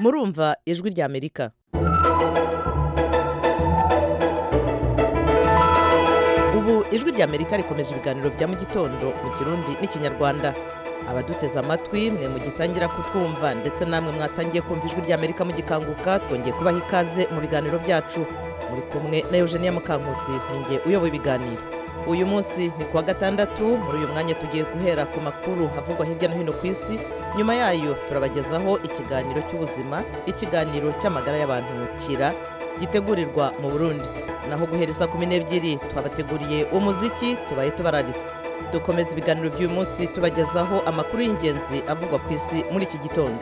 murumva ijwi ry'amerika ubu ijwi ry'amerika rikomeje ibiganiro bya mu gitondo mu kirundi n'ikinyarwanda abaduteze amatwi mwe mugitangira kutwumva ndetse namwe mwatangiye kumva ijwi ry'amerika mugikanguka twongeye kubaha ikaze mu biganiro byacu muri kumwe na eugenia mukankusi ninjye uyoboye ibiganiro uyu munsi ni kuwa gatandatu muri uyu mwanya tugiye guhera ku makuru havugwa hirya no hino ku isi nyuma yayo turabagezaho ikiganiro cy'ubuzima ikiganiro cy'amagara y'abantu kira gitegurirwa mu burundi naho guhereza kumi n'ebyiri twabateguriye umuziki tubaye tubararitse dukomeza ibiganiro by'uyu munsi tubagezaho amakuru y'ingenzi avugwa ku isi muri iki gitondo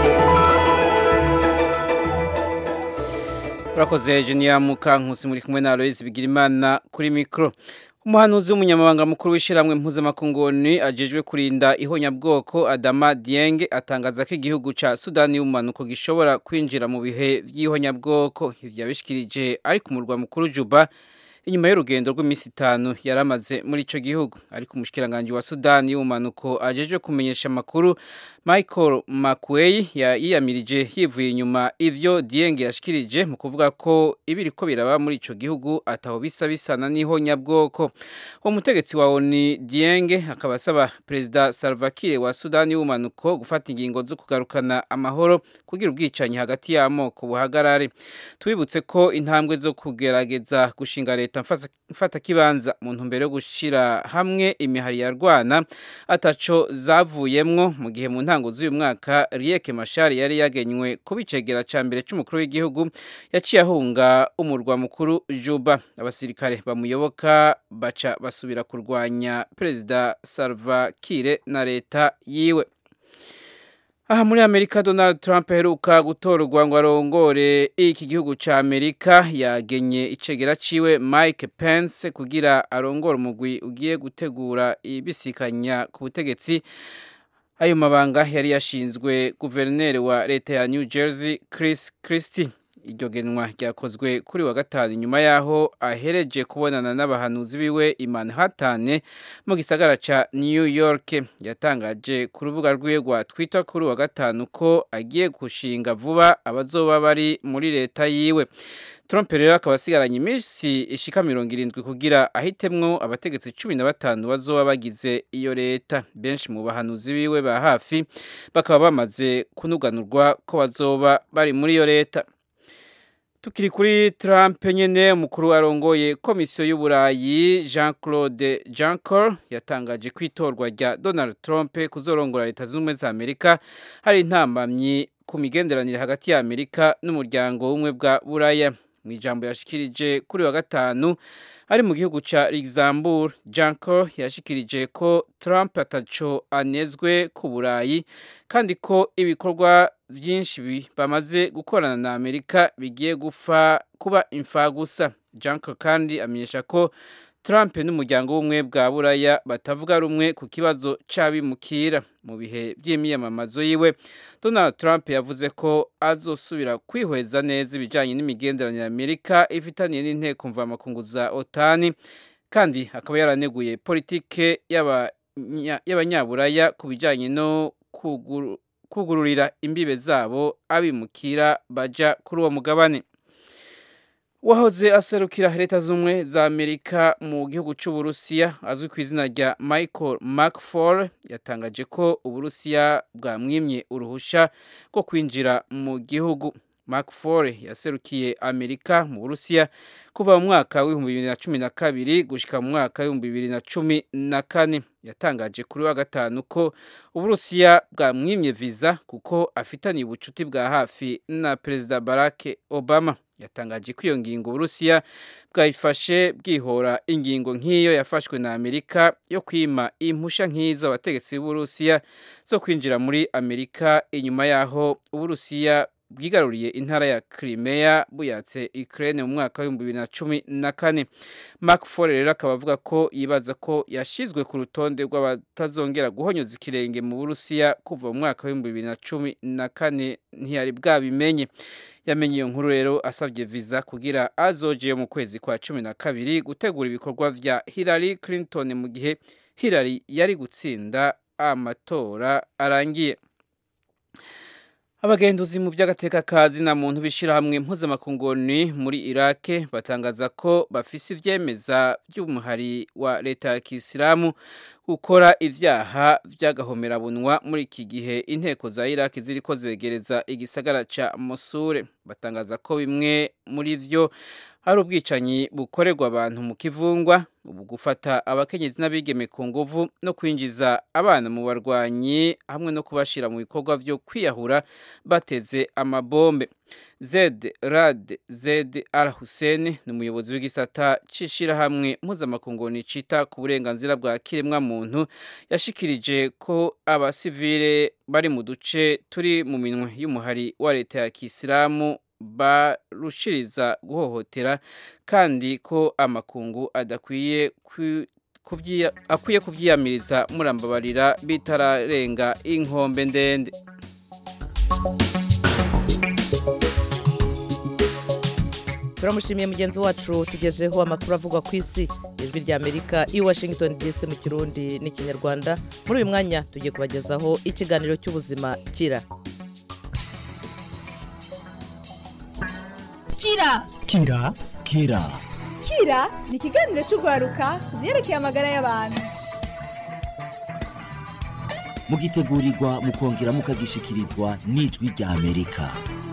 urakoze jeniya mukankusi muri kumwe na aloyizi bigirimana kuri mikoro umuhanuzi w'umunyamabanga mukuru w'ishyirahamwe mpuzamakunguni ajejwe kurinda ihonyabwoko adama dienge atangaza ko igihugu cya sudani y'ubumanuko gishobora kwinjira mu bihe by'ihonyabwoko ibyo yabishikirije ari ku murwa mukuru juba inyuma y'urugendo rw'iminsi itanu yari amaze muri icyo gihugu ariko umushikiranganji wa sudani y'ubumanuko ajejwe kumenyesha amakuru michael makwey yiyamirije yivuye inyuma ivyo dienge yashikirije mu kuvuga ko ibiri ko biraba muri ico gihugu ataho bisa bisana n'ihonyabwoko uwo mutegetsi wa oni dienge akaba asaba perezida salva kiir wa sudani y'ubumanuko gufata ingingo zo kugarukana amahoro kugira ubwicanyi hagati y'amoko buhagarare tubibutse ko intambwe zo kugerageza gushinga leta mfata kibanza mu ntumbero yo gushira hamwe imihari yarwana ataco zavuyemwo mu gihe mu ntango z'uyu mwaka Riek Machar yari yagenywe kuba icegera ca mbere c'umukuru w'igihugu yaciye ahunga umurwa mukuru Juba abasirikare bamuyoboka baca basubira kurwanya perezida Salva Kiir na leta yiwe aha muri amerika donald trump aheruka gutorwa ngo arongore iki gihugu cya amerika yagenye icegera ciwe mike pence kugira arongore umugwi ugiye gutegura ibisikanya ku butegetsi ayo mabanga yari yashinzwe guverineri wa leta ya new jersey chris christie iryo genwa ryakozwe kuri wa gatanu nyuma yaho ahereje kubonana n'abahanuzi biwe i Manhattan mu gisagara ca New York yatangaje ku rubuga rwiwe rwa Twitter kuri wa gatanu ko agiye gushinga vuba abazoba bari muri leta yiwe Trump rero akaba asigaranye iminsi ishika mirongo irindwi kugira ahitemwo abategetsi cumi na batanu bazoba bagize iyo leta benshi mu bahanuzi biwe ba hafi bakaba bamaze kunuganurwa ko bazoba bari muri iyo leta tukiri kuri Trump nyene umukuru arongoye komisiyo y'uburayi Jean Claude Juncker yatangaje ko itorwa rya Donald Trump kuzorongora leta z'ubumwe za Amerika hari intambamyi ku migenderanire hagati ya Amerika n'umuryango w'ubumwe bwa buraya mu ijambo yashikirije kuri wa gatanu ari mu gihugu ca Luxembourg Juncker yashikirije ko Trump ataco anezwe ku burayi kandi ko ibikorwa byinshi bamaze gukorana na Amerika bigiye gufa kuba imfagusa Juncker kandi amenyesha ko Trump n'umuryango w'ubumwe bwa buraya batavuga rumwe ku kibazo c'abimukira mu bihe by'imyiyamamazo yiwe Donald Trump yavuze ko azosubira kwihweza neza ibijanye n'imigenderanire Amerika ifitaniye n'inteko mvamakungu za OTAN kandi akaba yaraneguye politike y'abanyaburaya ku bijanye no kugururira imbibe zabo abimukira baja kuri uwo mugabane wahoze aserukira leta z'ubumwe za amerika mu gihugu cy'uburusiya azwi ku izina rya michael macfall yatangaje ko uburusiya bwamwimye uruhushya rwo kwinjira mu gihugu macfall yaserukiye amerika mu burusiya kuva mu mwaka w'ibihumbi bibiri na cumi na kabiri gushyika mu mwaka w'ibihumbi bibiri na cumi na kane yatangaje kuri wa gatanu ko uburusiya bwamwimye viza kuko afitaniye ubucuti bwa hafi na perezida barack obama yatangaje ko iyo ngingo uburusiya bwayifashe bwihora ingingo nk'iyo yafashwe na amerika yo kwima impusha nk'izo abategetsi b'uburusiya zo kwinjira muri amerika inyuma y'aho uburusiya bwigaruriye intara ya Crimea buyatse Ukraine mu mwaka w'ibihumbi bibiri na cumi na kane Mark Ford rero akaba avuga ko yibaza ko yashizwe ku rutonde rw'abatazongera guhonyoza ikirenge mu Burusiya kuva mu mwaka w'ibihumbi bibiri na cumi na kane ntiyari bwabimenye yamenye iyo nkuru rero asabye visa kugira azoje mu kwezi kwa cumi na kabiri gutegura ibikorwa vya Hillary Clinton mu gihe Hillary yari gutsinda amatora arangiye abagenduzi mu by'agateka kazi na muntu b'ishyirahamwe mpuzamakungoni muri irake batangaza ko bafise ivyemeza by'umuhari wa leta ya kisilamu gukora ivyaha vy'agahomerabunwa muri iki gihe inteko za iraki ziriko zegereza igisagara ca mosure batangaza ko bimwe muri vyo hari ubwicanyi bukorerwa abantu mu kivungwa ubu gufata abakenyezi n'abigeme ku nguvu no kwinjiza abana mu barwanyi hamwe no kubashira mu bikorwa vyo kwiyahura bateze amabombe zed rad zed al hussein ni umuyobozi w'igisata c'ishirahamwe mpuzamakungoni cita ku burenganzira bwa kiremwa muntu yashikirije ko abasivile bari mu duce turi mu minwe y'umuhari wa leta ya kisilamu barushiriza guhohotera kandi ko amakungu adakwiye akwiye kuvyiyamiriza murambabarira bitararenga inkombe ndende turamushimiye mugenzi wacu tugejeho amakuru avugwa ku isi ijwi rya amerika i washington dc mu kirundi n'ikinyarwanda muri uyu mwanya tugiye kubagezaho ikiganiro cy'ubuzima kira kira kira kira kira ni ikiganiro cy'urwaruka ku byerekeye amagara y'abantu mugitegurirwa mukongera mukagishikirizwa n'ijwi rya amerika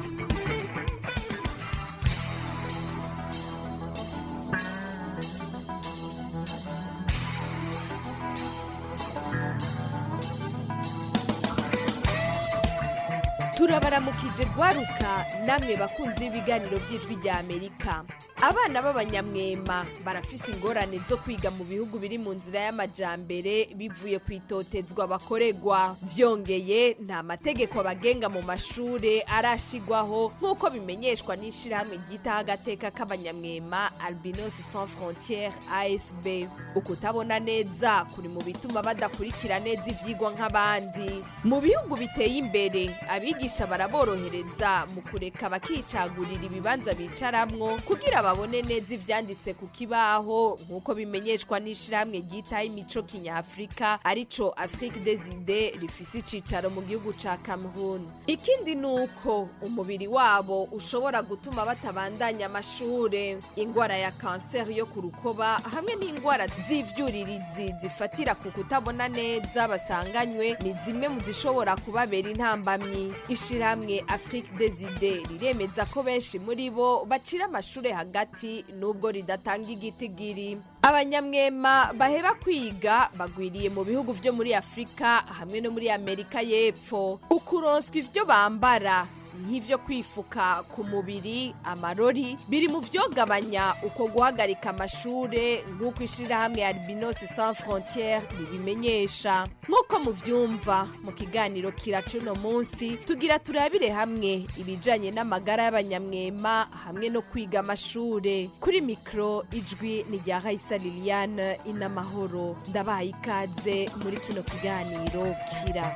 turabaramukije rwaruka namwe bakunzi b'ibiganiro by'ijwi rya amerika abana b'abanyamwema barafise ingorane zo kwiga mu bihugu biri mu nzira y'amajambere bivuye ku itotezwa bakoregwa vyongeye nta mategeko abagenga mu mashure arashigwaho nk'uko bimenyeshwa n'ishirahamwe ryitaho agateka k'abanyamwema albinos sans frontiere asb ukutabona neza kuri mu bituma badakurikira neza ivyigwa nk'abandi mu bihugu biteye imbere abigisha baraborohereza mu kureka bakicagurira ibibanza bicaramwo kugira babone neza ivyanditse ku kibaho nk'uko bimenyeshwa n'ishirahamwe ryitaho imico kinyafurika arico afrique des idées rifise icicaro mu gihugu ca cameroon ikindi ni uko umubiri wabo ushobora gutuma batabandanya amashure ingwara ya kanseri yo ku rukoba hamwe n'ingwara z'ivyuririzi zifatira ku kutabona neza basanganywe ni zimwe mu zishobora kubabera intambamyi ishirahamwe afrique des idées riremeza ko benshi muri bo bacira amashure hagati nubwo ridatanga igitigiri abanyamwema baheba kwiga bagwiriye mu bihugu vyo muri afurika hamwe no muri amerika y'epfo ukuronswa ivyo bambara nk'ivyo kwifuka ku mubiri amarori biri mu vyogabanya uko guhagarika amashure nk'uko ishirahamwe albinos sans frontiere ribimenyesha nk'uko muvyumva mu kiganiro kiracuno munsi tugira turabire hamwe ibijanye n'amagara y'abanyamwema hamwe no kwiga amashure kuri mikro ijwi ni rya raisa liliane inamahoro ndabaye ikaze muri kino kiganiro kira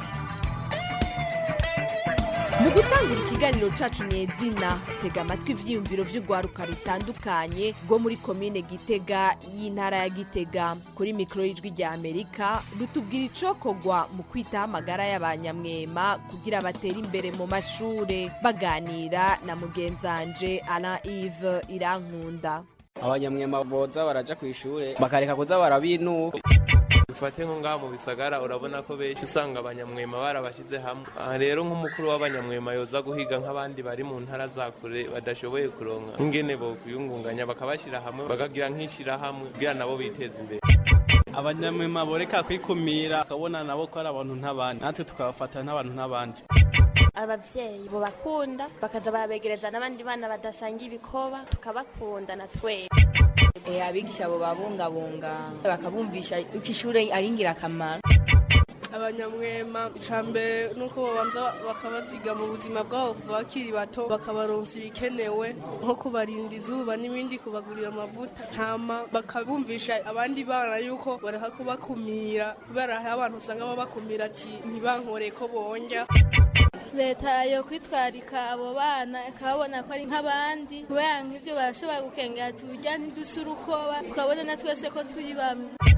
mu gutangura ikiganiro cacu nyezina tega amatwi ivyiyumviro vy'urwaruka rutandukanye rwo muri komine gitega y'intara ya gitega kuri mikoro y'ijwi rya amerika rutubwira icokorwa mu kwitaho amagara y'abanyamwema kugira batere imbere mu mashure baganira na mugenzanje ana ive irankunda abanyamwema boza baraja ku ishure bakareka kuza barabinuka dufate nko ngaha mu bisagara urabona ko benshi usanga abanyamwema barabashyize hamwe aha rero nk'umukuru w'abanyamwema yoza guhiga nk'abandi bari mu ntara za kure badashoboye kuronka nk'ingene bokwiyungunganya bakabashyira hamwe bakagira nk'ishyirahamwe kugira nabo biteza imbere abanyamwema boreka kwikumira bakabona nabo ko ari abantu nk'abandi natwe tukabafata nk'abantu nk'abandi abavyeyi bo bakunda bakaza barabegereza n'abandi bana badasanga ibikoba tukabakunda na twese abigisha abo babungabunga bakabumvisha uko ishuri ari ingirakamaro abanyamwema icambere nuko babanza bakabaziga mu buzima bwabo kuva bakiri bato bakabaronsa ibikenewe nko kubarinda izuba n'ibindi kubagurira amavuta hama bakabumvisha abandi bana yuko bareka kubakumira kubera hari abantu usanga babakumira ati ntibankore ko bonja leta yo kwitwarika abo bana ikababona ko ari nk'abandi kubera nk'ibyo barashobora gukengera ati urya ntidusa urukoba tukabona na twese ko turi bamwe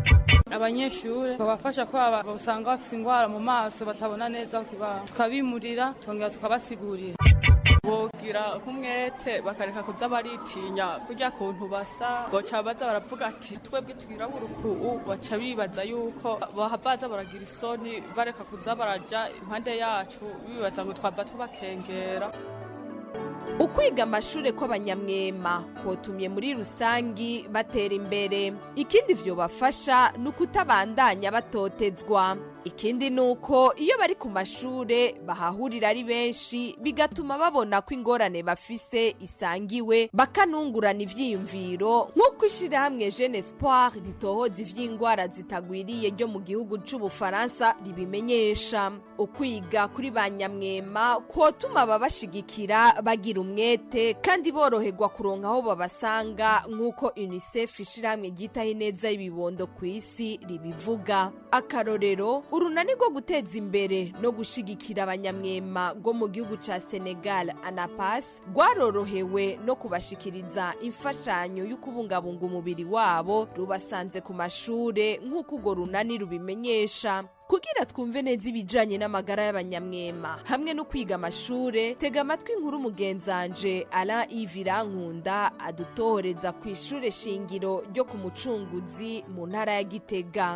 abanyeshuri tukabafasha ko aba- usanga bafite indwara mu maso batabona neza ku kibaho tukabimurira tukongera tukabasigurira bogira nk'umwete bakareka kuza baritinya kurya kuntu basa boca baza baravuga ati twebwe twirabura uku baca bibaza yuko baza baragira isoni bareka kuza baraja impande yacu bibaza ngo twava tubakengera ukwiga amashuri kw'abanyamwema kotumye muri rusangi batera imbere ikindi vyobafasha ni ukutabandanya batotezwa ikindi ni uko iyo bari ku mashure bahahurira ari benshi bigatuma babona ko ingorane bafise isangiwe bakanungurana ivyiyumviro nk'uko ishirahamwe jeune espoir ritohoza ivy'ingwara zitagwiriye ryo mu gihugu c'ubufaransa ribimenyesha ukwiga kuri ba nyamwema kwotuma babashigikira bagira umwete kandi boroherwa kuronka aho babasanga nk'uko unicef ishirahamwe ryitaho ineza y'ibibondo ku isi ribivuga akarorero urunani rwo guteza imbere no gushigikira abanyamwema rwo mu gihugu ca senegal anapas rwarorohewe no kubashikiriza imfashanyo yo kubungabunga umubiri wabo rubasanze ku mashure nk'uko urwo runani rubimenyesha kugira twumve neza ibijanye n'amagara y'abanyamwema hamwe no kwiga amashure tega amatwi inkuru mugenzanje alain ivirankunda adutohoreza ku ishure shingiro ryo ku mucunguzi mu ntara ya gitega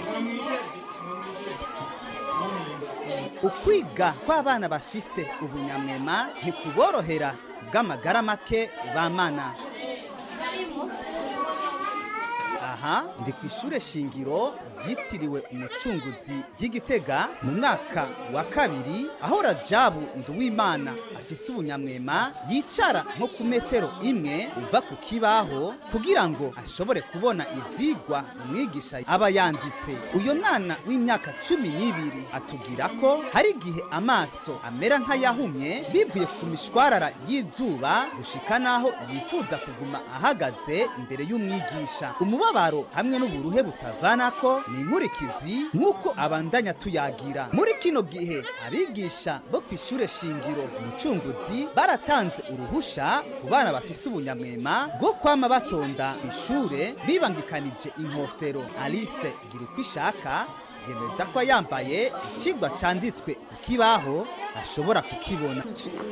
ukwiga kw'abana bafise ubunyamwema ntikuborohera bw'amagara make bamana aha ndi ku ishure shingiro ryitiriwe umucunguzi ry'igitega mu mwaka wa kabiri aho rajabu nduwimana afise ubunyamwema yicara nko ku metero imwe uva ku kibaho kugira ngo ashobore kubona ivyigwa umwigisha aba yanditse uyo mwana w'imyaka cumi n'ibiri atubwira ko hari igihe amaso amera nk'ayahumye bivuye ku mishwarara y'izuba gushika n'aho yifuza kuguma ahagaze imbere y'umwigisha umubabaro hamwe n'uburuhe butavanako ni inkurikizi nk'uko abandanya tuyagira muri kino gihe abigisha bo ku ishure shingiro umucunguzi baratanze uruhusha ku bana bafise ubunyamwema bwo kwama batonda ishure bibangikanije inkofero alice gira uko ishaka yemeza ko yambaye ikigwa canditswe ku kibaho ashobora kukibona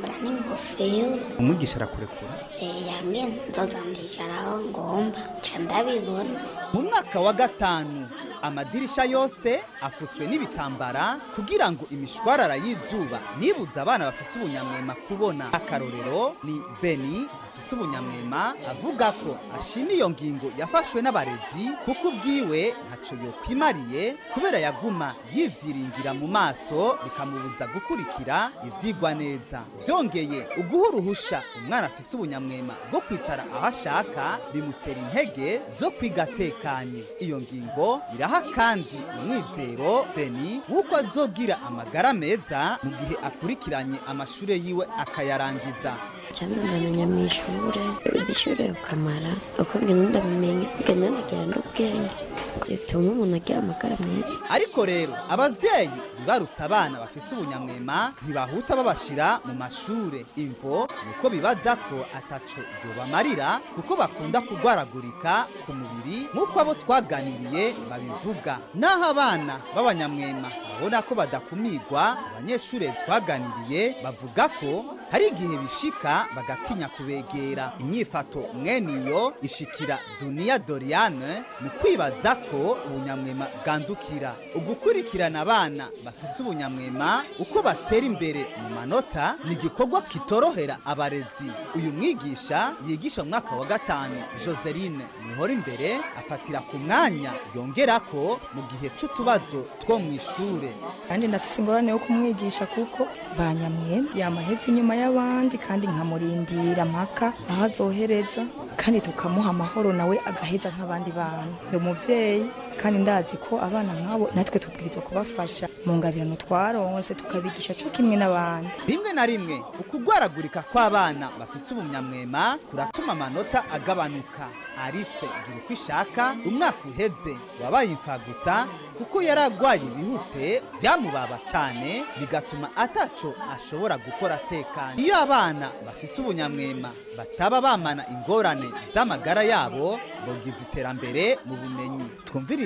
n'ingofero umwigisha arakurekura yambwiye nzozandikira aho ngomba nca ndabibona mu mwaka wa gatanu amadirisha yose afuswe n'ibitambara kugira ngo imishwarara y'izuba nibuza abana bafise ubunyamwema kubona akarorero ni beni afise ubunyamwema avuga ko ashima iyo ngingo yafashwe n'abarezi kuko ubwiwe ntaco yokwimariye kubera yaguma yivyiringira mu maso bikamubuza gukurikira ivyigwa neza vyongeye uguha uruhusha umwana afise ubunyamwema bwo kwicara aho ashaka bimutera intege zo kwiga atekanye iyo ngingo iraha kandi umwizero beni w'uko azogira amagara meza mu gihe akurikiranye amashure yiwe akayarangiza canza ndamenya mu ishure igishure ukamara uko ngenda ndabimenya ngenda nagira n'ubwenge bituma umuntu agira amagara meza ariko rero abavyeyi bibarutse abana bafise ubunyamwema ntibahuta babashira mu mashure imvo nuko bibaza ko ataco yobamarira kuko bakunda kugwaragurika ku mubiri nk'uko abo twaganiriye babivuga naho abana b'abanyamwema babona ko badakumigwa abanyeshure twaganiriye bavuga ko hari igihe bishika bagatinya kubegera inyifato mwene iyo ishikira duniya doriane mu kwibaza ko ubunyamwema bwandukira ugukurikirana abana bafise ubunyamwema uko batera imbere mu manota ni igikorwa kitorohera abarezi uyu mwigisha yigisha mu mwaka wa gatanu joseline nihora imbere afatira ku mwanya yongera ko mu gihe c'utubazo two mu ishure kandi ndafise ingorane yo kumwigisha kuko banyamwe yamahetse inyuma y'abandi kandi nkamurindira mpaka aho azohereza kandi tukamuha amahoro nawe agaheza nk'abandi bana ndi umuvyeyi kandi ndazi ko abana nk'abo natwe tubwirizwa kubafasha mu ngabirano twaronse tukabigisha co kimwe n'abandi rimwe na rimwe ukugwaragurika kw'abana bafise ubunyamwema kuratuma amanota agabanuka arise gira uko ishaka umwaka uheze wabaye impfa gusa kuko yari agwaye ibihute vyamubaba cane bigatuma ataco ashobora gukora atekanye iyo abana bafise ubunyamwema bataba bamana ingorane z'amagara yabo bogiza iterambere mu bumenyi twumvirize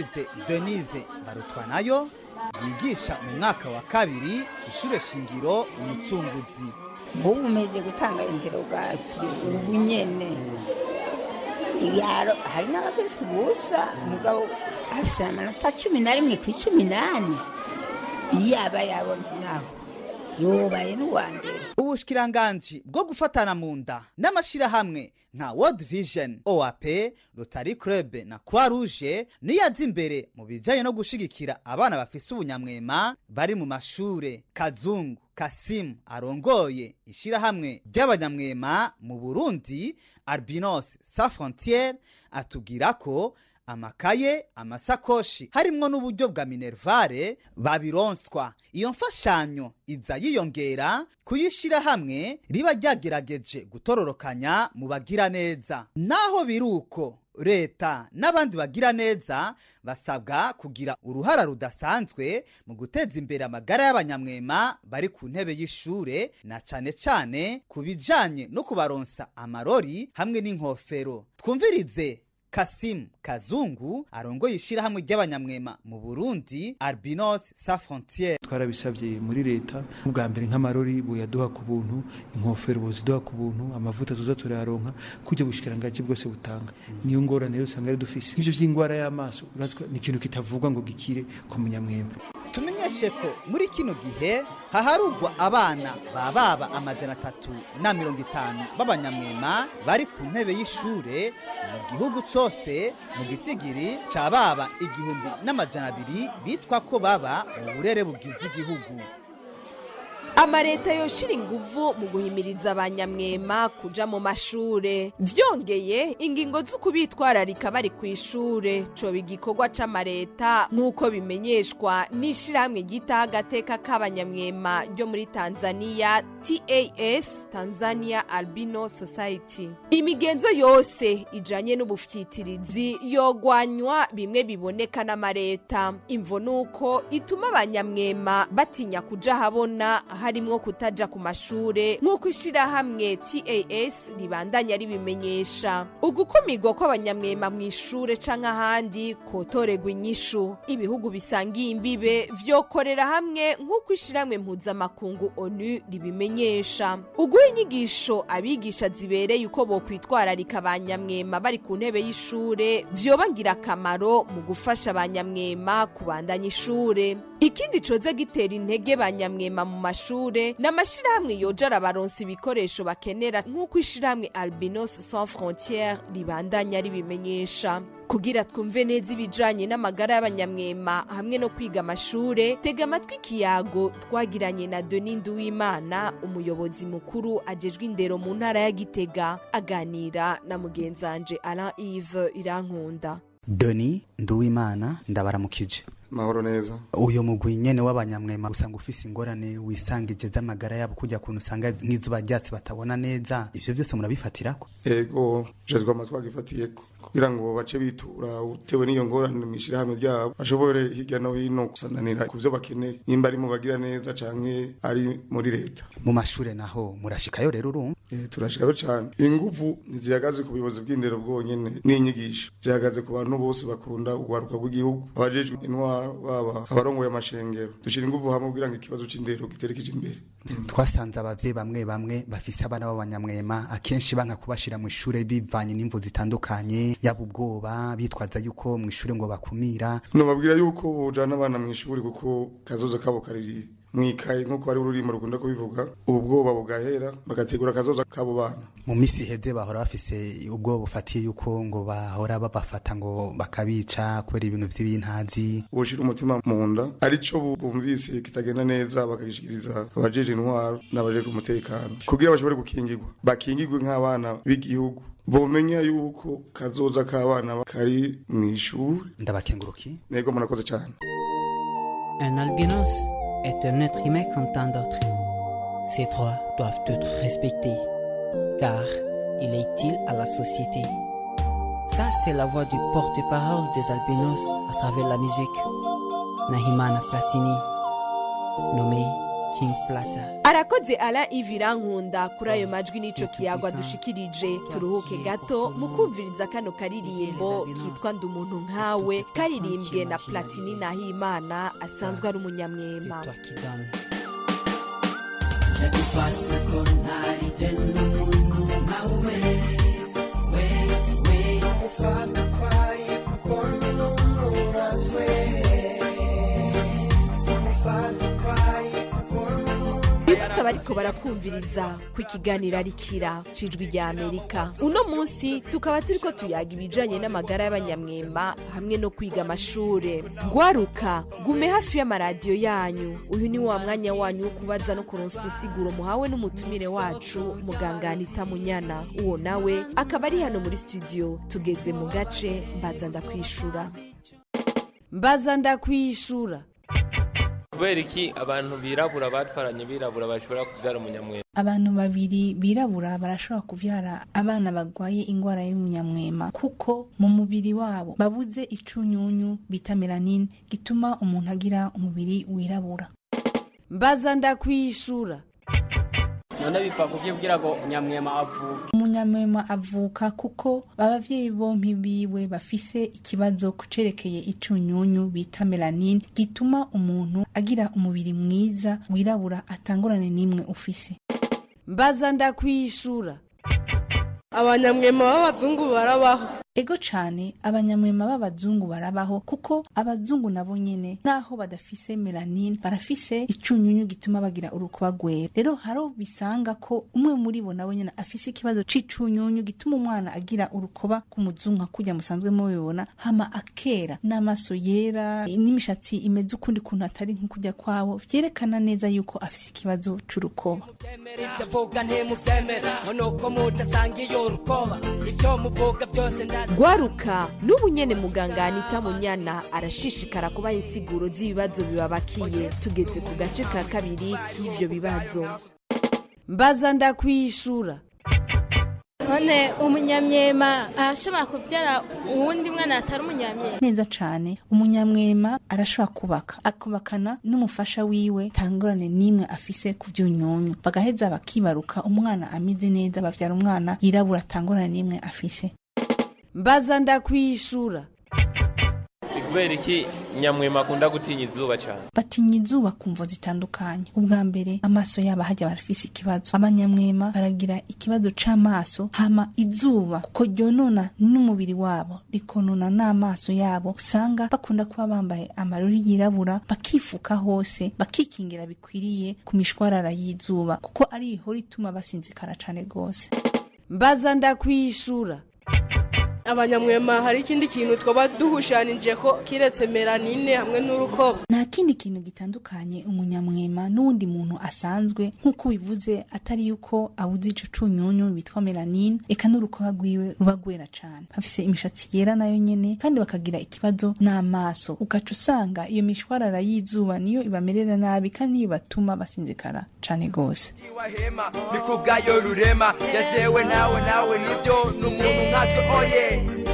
twumvirize denise barutwa nayo yigisha mu mwaka wa kabiri ishure shingiro umucunguzi ubu umeze gutanga interogasiyo ubu nyene yaro hari n'abafise ubusa umugabo afise amanota cumi na rimwe ku icumi n'ane iyo aba yabona naho yubaye n'uwa mbere ubushikiranganji bwo gufatana mu nda n'amashirahamwe nka world vision oap rotary club na croix rouge niyo aza imbere mu bijanye no gushigikira abana bafise ubunyamwema bari mu mashure kazungu kasimu arongoye ishirahamwe ry'abanyamwema mu burundi albinos sa frontiere atubwira ko amakaye amasakoshi harimwo n'uburyo bwa minervare babironswa iyo mfashanyo iza yiyongera kuyishira hamwe riba ryagerageje gutororokanya mu bagira neza naho biri uko leta n'abandi bagira neza basabwa kugira uruhara rudasanzwe mu guteza imbere amagara y'abanyamwema bari ku ntebe y'ishure na cane cane ku bijanye no kubaronsa amarori hamwe n'inkofero twumvirize kasimu kazungu arongoye ishirahamwe ry'abanyamwema mu burundi albinos sa frontiere twarabisabye muri leta ubwa mbere nk'amarori buyaduha ku buntu inkofero buziduha ku buntu amavuta tuza turayaronka kujya bushikirangaji bwose butanga niyo ngorane rero usanga ari dufise nk'ivyo vy'ingwara y'amaso urazwa ni ikintu kitavugwa ngo gikire ku munyamwema tumenyeshe ko muri kino gihe haharugwa abana bababa amajana atatu na mirongo itanu b'abanyamwema bari ku ntebe y'ishure mu gihugu cose mu gitigiri ca baba igihumbi n'amajana abiri bitwa ko baba mu burere bugize igihugu amareta yoshira inguvu mu guhimiriza abanyamwema kuja mu mashure vyongeye ingingo z'ukubitwararika bari ku ishure coba igikorwa c'amareta nk'uko bimenyeshwa n'ishirahamwe ryitaho agateka k'abanyamwema ryo muri tanzania tas tanzania albino society imigenzo yose ijanye n'ubufyitirizi yogwanywa bimwe biboneka n'amareta imvo nuko ituma abanyamwema batinya kuja habona harimwo kutaja ku mashure nk'uko ishirahamwe tas ribandanya ribimenyesha ugukumirwa kw'abanyamwema mu ishure canke ahandi kotorerwa inyishu ibihugu bisangiye imbibe vyokorera hamwe nk'uko ishirahamwe mpuzamakungu onu ribimenyesha uguha inyigisho abigisha zibereye uko bokwitwararika abanyamwema bari ku ntebe y'ishure vyoba ngirakamaro mu gufasha abanyamwema kubandanya ishure ikindi coze gitera intege banyamwema mu mashure n'amashirahamwe yoja arabaronsa ibikoresho bakenera nk'uko ishirahamwe albinos sans frontiere ribandanya ribimenyesha kugira twumve neza ibijanye n'amagara y'abanyamwema hamwe no kwiga amashure tega amatwi ikiyago twagiranye na deni nduwimana umuyobozi mukuru ajejwe indero mu ntara ya gitega aganira na mugenzanje alain ive irankunda doni nduwimana ndabaramukije mahoro neza uyo mugwi nyene w'abanyamwema usanga ufise ingorane wisangije z'amagara yabo kujya kuntu usanga nk'izuba ryasi batabona neza ivyo byose murabifatirako ego jejwe amatwi agifatiyeko kugira ngo bace bitura utewe n'iyo ngorane mw'ishirahamwe ryabo bashobore hirya no hino gusananira ku vyo bakeneye nimba ari mu bagira neza canke ari muri leta mu mashure naho murashikayo rero urumva Eh, turashikayo cane inguvu ntizihagaze ku buyobozi bw'indero bwonyene n'inyigisho zihagaze ku bantu bose bakunda urwaruka rw'igihugu abajejwe intwaro baba abarongoye amashengero dushira inguvu hamwe kugira ngo ikibazo c'indero giterekeje imbere twasanze abavyeyi bamwe bamwe bafise abana b'abanyamwema akenshi banka kubashira mu ishure bivanye n'imvu zitandukanye yaba ubwoba bitwaza yuko mu ishure ngo bakumira nobabwira yuko bojana abana mw'ishuri kuko kazoza kabo kariri mwikaye nk'uko ari ururimo rukunda kubivuga ubu bwoba bugahera bagategura akazoza k'abo bana mu misi iheze bahora bafise ubwoba bufatiye yuko ngo bahora babafata ngo bakabica kubera ibintu vy'ibintazi ubushira umutima mu nda arico bu- bumvise kitagenda neza bakagishikiriza abajeje intwaro n'abajeje umutekano kugira bashobore gukingirwa bakingirwe nk'abana b'igihugu bomenya yuko kazoza k'abana kari mw'ishuri ndabakenguruki nego murakoze cyane Un albinos est un être humain comme tant d'autres. Ses droits doivent être respectés, car il est utile à la société. Ça, c'est la voix du porte-parole des albinos à travers la musique. Nahimana Platini, nommé King Plata. arakoze ala ivirankunda kuri ayo majwi n'ico kiyagwa dushikirije turuhuke gato mu kumviriza kano karirimbo kitwa ndi umuntu nkawe karirimbwe na platini nahimana asanzwe ari umunyamwema Yadufata ko ntari je n'umuntu nkawe we we ufata ko ari kuko n'umuravwe ufata ko ari kuko bibutsa abariko baratwumviriza ku ikiganiro arikira cijwi rya amerika uno munsi tukaba turiko tuyaga ibijanye n'amagara y'abanyamwema hamwe no kwiga amashure gwaruka gume hafi y'amaradiyo yanyu uyu ni wa mwanya wanyu wo kubaza no kuronswa insiguro muhawe n'umutumire wacu muganga anita munyana uwo nawe akaba ari hano muri studio tugeze mu gace mbaza ndakwishura mbaza ndakwishura kubera iki abantu birabura batwaranye birabura bashobora kubyara umunyamwema abantu babiri birabura barashobora kuvyara abana bagwaye ingwara y'umunyamwema kuko mu mubiri wabo babuze icunyunyu bita melanine gituma umuntu agira umubiri wirabura mbaza ndakwishura none bipfa kugira ngo nyamwema avuke umunyamwema avuka kuko abavyeyi bompi biwe bafise ikibazo kucerekeye icunyunyu bita melanine gituma umuntu agira umubiri mwiza wirabura atangorane n'imwe ufise mbaza ndakwishura abanyamwema b'abazungu barabaho ego cane abanyamwema b'abazungu barabaho kuko abazungu nabo nyene naho badafise melanine barafise icunyunyu gituma bagira urukuba rwera rero haro bisanga ko umwe muri bo nawe nyene afise ikibazo c'icunyunyu gituma umwana agira urukoba k'umuzungu nka kurya musanzwe mubibona hama akera n'amaso yera n'imishatsi imeze ukundi kuntu atari nk'ukurya kwabo vyerekana neza yuko afise ikibazo c'urukoba ibyo avuga ntimubyemera ngo nuko mudasangiye urukoba ibyo muvuga byose ndazi gwaruka n'ubu nyene muganga anita munyana arashishikara kubaha insiguro z'ibibazo bibabakiye tugeze ku gace ka kabiri k'ivyo bibazo mbaza ndakwishura none umunyamyema arashobora kubyara uwundi mwana atari umunyamyema neza cane umunyamwema arashobora kubaka akubakana n'umufasha wiwe tangorane n'imwe afise ku vyunyunyu bagaheza bakibaruka umwana ameze neza bavyara umwana yirabura tangorane n'imwe afise mbaza ndakwishura ni kubera iki nyamwema akunda gutinya izuba cyane batinya izuba ku mvo zitandukanye ubwa mbere amaso yabo hajya barafise ikibazo abanyamwema baragira ikibazo c'amaso hama izuba kuko ryonona n'umubiri wabo rikonona n'amaso yabo usanga bakunda kuba bambaye amarori yirabura bakifuka hose bakikingira bikwiriye ku mishwarara y'izuba kuko ari ihora ituma basinzikara cane rwose mbaza ndakwishura abanyamwema hari ikindi kintu twaba duhushanije ko kiretse melanine hamwe n'urukoba nta kindi kintu gitandukanye umunyamwema n'uwundi muntu asanzwe nk'uko bivuze atari yuko abuze ico cunyunyu bitwa melanine eka n'urukoba rwiwe ruba rwera cane bafise imishatsi yera nayo nyene kandi bakagira ikibazo n'amaso ugaca usanga iyo mishwarara y'izuba niyo ibamerera nabi kandi niyo batuma basinzikara cane gose wahema ni kubwayo rurema yatewe nawe nawe nibyo n'umuntu nkatwe oye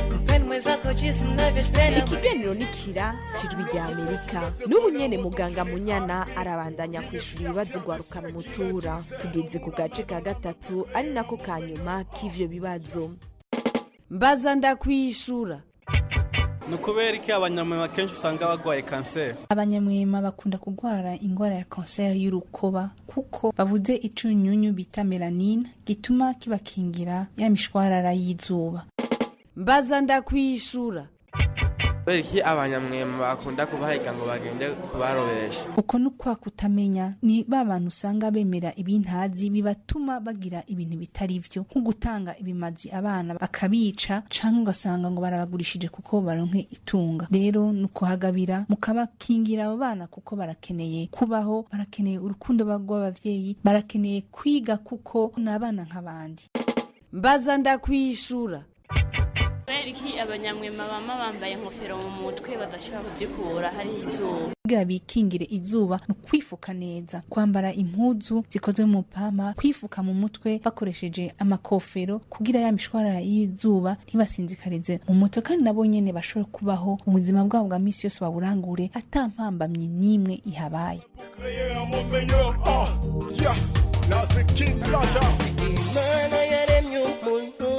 ikiganiro ni kira cijwi rya amerika n'ubu nyene muganga munyana arabandanya kwishura ibibazo rwarukana umutura tugeze ku gace ka gatatu ari nako ka nyuma k'ivyo bibazo mbaza ndakwishura ni ukubera iki abanyamwema kenshi usanga barwaye kanseri abanyamwema bakunda kurwara ingwara ya kanseri y'urukoba kuko babuze icunyunyu bita melanine gituma kibakingira ya mishwarara y'izuba mbaza ndakwishura kubera iki abanyamwema bakunda kubahiga ngo bagende kubarobesha uko ni ukwa kutamenya ni ba bantu usanga bemera ibintazi bibatuma bagira ibintu bitari vyo nko gutanga ibimazi abana bakabica canke ugasanga ngo barabagurishije kuko baronke itunga rero ni ukuhagabira mukabakingira abo bana kuko barakeneye kubaho barakeneye urukundo rw'abavyeyi barakeneye kwiga kuko ni abana nk'abandi mbaza ndakwishura kubera iki abanyamwema bama bambaye inkofero mu mutwe badashobora kuzikura hari izuba kugira bikingire izuba ni ukwifuka neza kwambara impuzu zikozwe mu pama kwifuka mu mutwe bakoresheje amakofero kugira ya mishwarara y'izuba ntibasinzikarize mu mutwe kandi nabo nyene bashobore kubaho ubuzima bwabo bwa misi yose baburangure ata mpambamyi n'imwe ihabaye imana yaremye umuntu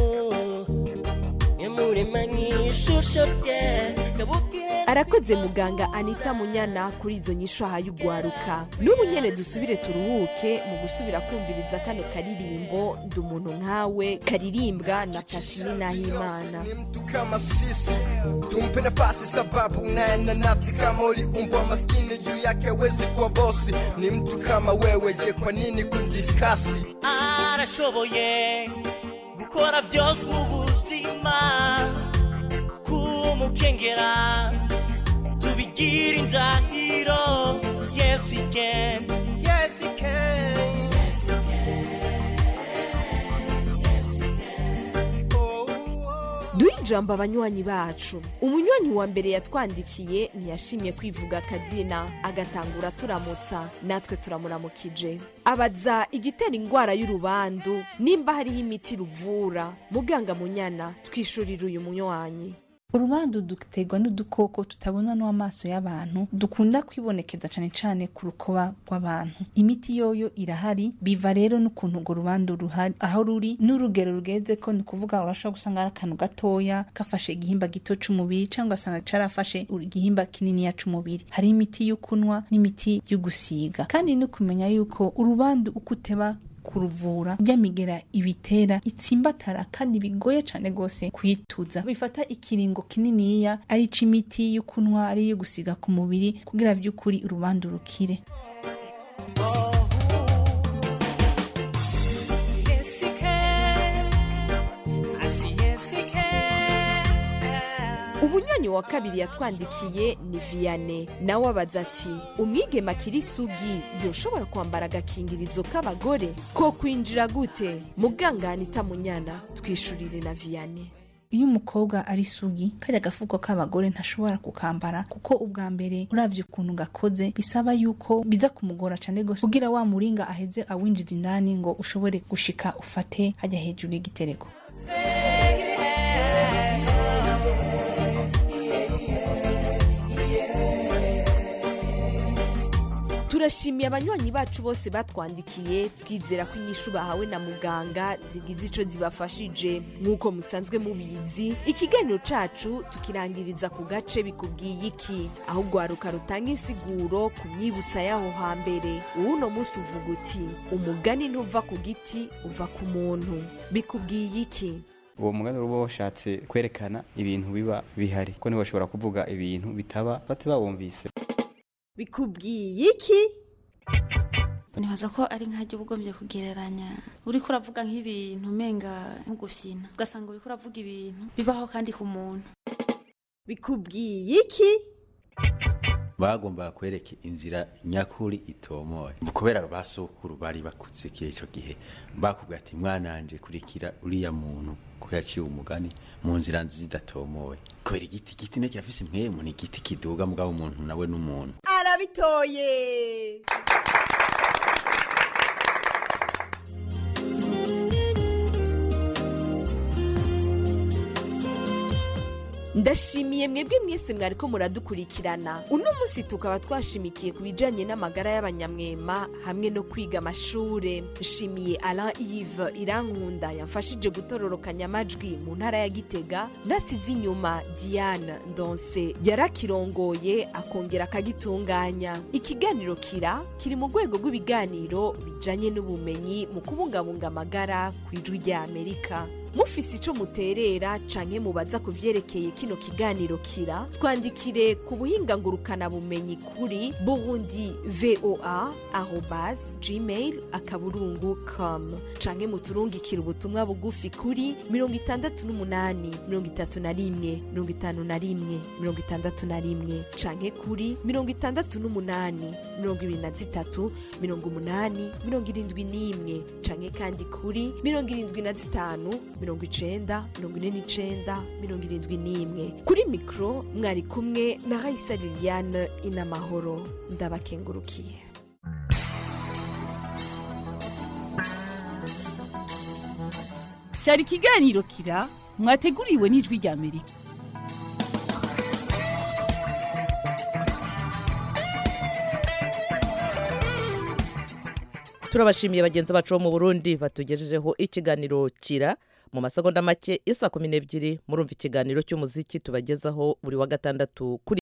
imurema mw'ishusho rye kabukire arakoze muganga anita munyana kuri izo nyisho ahaye ugwaruka n'ubu nyene dusubire turuhuke mu gusubira kumviriza kano karirimbo ndi umuntu nkawe karirimbwa na pashini nahimana kama sisi tumpe nafasi sababu naenda nafsi kama uliumbwa maskini juu yake wezi kuwa bosi ni mtu kama wewe je kwa nini kundiskasi arashoboye gukora byose mu buzima kumukengera tubigira indahiro yes he can yes he can yes he can yes he can duhe ijambo abanywanyi bacu umunywanyi wa mbere yatwandikiye ntiyashimye kwivuga akazina agatangura turamutsa natwe turamuramukije abaza igitera indwara y'urubandu nimba hariho imiti ruvura muganga munyana twishurira uyu munywanyi urubandu duterwa n'udukoko tutabona n'amaso y'abantu dukunda kwibonekeza cyane cyane ku rukoba rw'abantu imiti yoyo irahari biva rero n'ukuntu urwo rubandu ruhari aho ruri n'urugero rugeze ko ni ukuvuga urashobora gusanga ari akantu gatoya gafashe igihimba gito c'umubiri cyangwa ugasanga carafashe igihimba kininiya c'umubiri hari imiti yo kunywa n'imiti yo gusiga kandi no kumenya yuko urubandu uko uteba kuruvura ryamigera ibitera itsimbatara kandi bigoye cyane rwose kuyituza bifata ikiringo kininiya ari imiti yo kunywa ari iyo gusiga ku mubiri kugira by'ukuri urubandu rukire yes he can I see yes he can umunywanyi wa kabiri yatwandikiye ni viyane nawe abaza ati umwigema akiri isugi yoshobora kwambara agakingirizo k'abagore ko kwinjira gute muganga anita munyana twishurire na viyane iyo umukobwa ari isugi kajya agafuko k'abagore ntashobora kukambara kuko ubwa mbere uravye ukuntu gakoze bisaba yuko biza kumugora cyane gose kugira wa muringa aheze awinjiza indani ngo ushobore gushika ufate hajya hejuru y'igitereko turashimiye abanywanyi bacu bose batwandikiye twizera ko inyishu bahawe na muganga zigize ico zibafashije nk'uko musanzwe mubizi ikiganiro cacu tukirangiriza ku gace bikubwiye iki aho ugwaruka rutanga insiguro ku myibutsa y'aho hambere uwuno munsi uvuga uti umugani ntuva ku giti uva ku muntu bikubwiye iki uwo mugani uba washatse kwerekana ibintu biba bihari ko ntibashobora kuvuga ibintu bitaba bate bawumvise bikubwiye iki nibaza ko ari nk'ajya uba ugombye kugereranya uriko uravuga nk'ibintu umenga nk'ugufyina ugasanga uriko uravuga ibintu bibaho kandi ku muntu bikubwiye iki bagombaga kwereka inzira nyakuri itomoye kubera basokuru bari bakuze icyo gihe bakubwira ati mwananje kurikira uriya muntu ko yaciye umugani mu nzira zidatomoye kubera igiti igiti ne kirafise impwemu ni igiti kiduga mugabo umuntu nawe n'umuntu arabitoye ndashimiye mwebwe mwese mwariko muradukurikirana uno munsi tukaba twashimikiye ku bijanye n'amagara y'abanyamwema hamwe no kwiga amashure nshimiye alain ive irankunda yamfashije gutororokanya amajwi mu ntara ya gitega nasize inyuma diane ndonse yarakirongoye akongera akagitunganya ikiganiro kira kiri mu rwego rw'ibiganiro bijanye n'ubumenyi mu kubungabunga amagara ku ijwi rya amerika mufise ico muterera canke mubaza ku vyerekeye kino kiganiro kira twandikire ku buhinga ngurukana bumenyi kuri burundi voa arobase gmail akaburungu com canke muturungikira ubutumwa bugufi kuri mirongo itandatu n'umunani mirongo itatu na rimwe mirongo itanu na rimwe mirongo itandatu na rimwe canke kuri mirongo itandatu n'umunani mirongo ibiri na zitatu mirongo umunani mirongo irindwi n'imwe canke kandi kuri mirongo irindwi na zitanu mirongo icenda mirongo ine n'icenda mirongo irindwi n'imwe kuri mikoro mwari kumwe na raisa liliane inamahoro ndabakengurukiye cyari ikiganiro kira mwateguriwe n'ijwi rya amerika turabashimiye bagenzi bacu bo mu burundi batugejejeho ikiganiro kira mu masegonda make isa kumi n'ebyiri murumva ikiganiro cy'umuziki tubagezaho buri wa gatandatu kuri